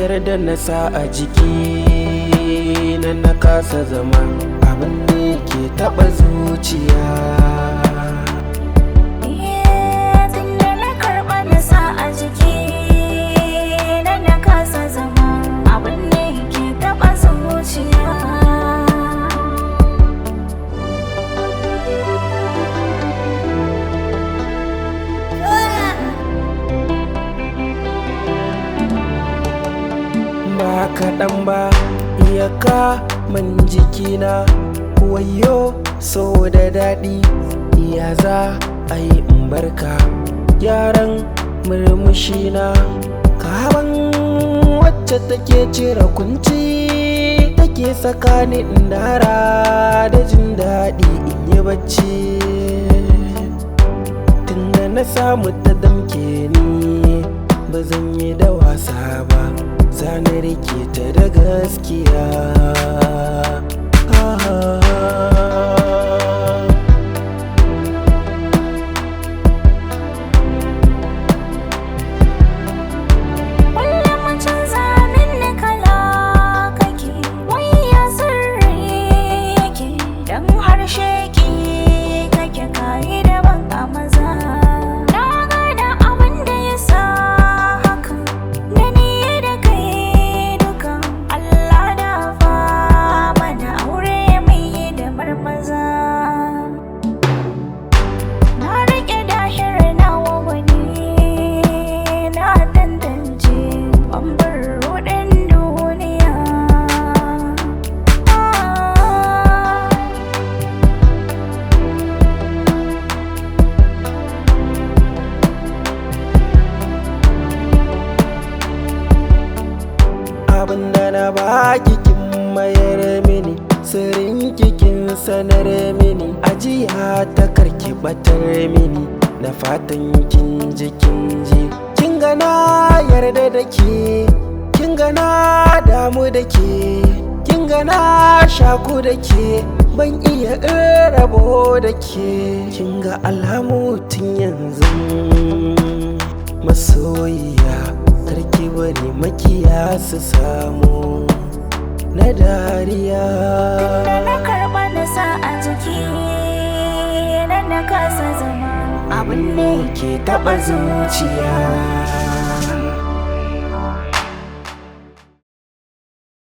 yarda na sa a jiki na na kasa zama abin da ke taba zuciya Tunda na karɓa na sa a jiki na na kasa zama abin da ke taɓa zuciya ba kaɗan ba iyaka man jikina wayo so da daɗi iya za a yi in barka gyaran murmushina kaban wacce take cire kunci take sakani in dara da jin daɗi in yi bacci tunda na samu ta damke ni ba zan yi da wasa ba zane rike ta da gaskiya Kullum canza min kala kake wai ya sirri yake dan harshe ki kake kai daban a maza na gada abin da ya sa haka da ni da kai duka Allah da fa mana aure mai da marmaza Na rike dahir na wani na tantance bambar rudin duniya. abinda na baki kin mayar mini sirrin kikin sanar mini ajiya ta karki batar mini na fatan kin ji kin ji kin ga na yarda da ke kin ga na damu da ke kin ga na shaku da ke ban iya in rabo da ke kin ga alamu tun yanzu masoyiya karki bari makiya su samu na dariya Da na karɓa na sa a jiki na na kasa zama abin ne ke taba zuciya